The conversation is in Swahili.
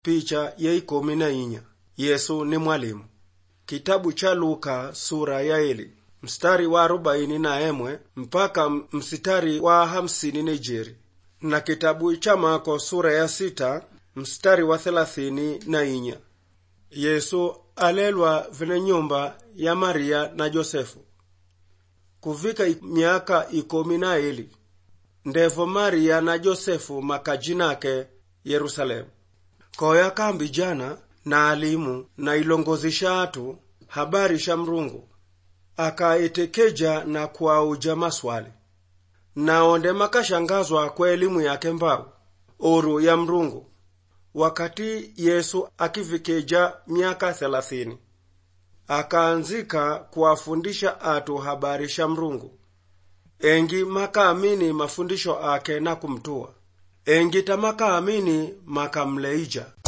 picha ya ikumi na inya yesu ni mwalimu kitabu cha luka sura ya eli mstari wa arobaini na emwe mpaka mstari wa hamsini na ijeri na kitabu cha mako sura ya sita mstari wa thelathini na inya yesu alelwa vile nyumba ya maria na josefu kuvika miaka ikomi na eli ndevo maria na josefu makajinake yerusalemu koya kambi jana na alimu na ilongozisha atu habari sha mrungu akaitekeja na kuauja maswali naonde makashangazwa kwa elimu yake mbau oru ya mrungu wakati yesu akivikeja miaka thelathini akaanzika kuwafundisha atu habari sha mrungu engi makaamini mafundisho ake na kumtua engi tamakaamini makamleija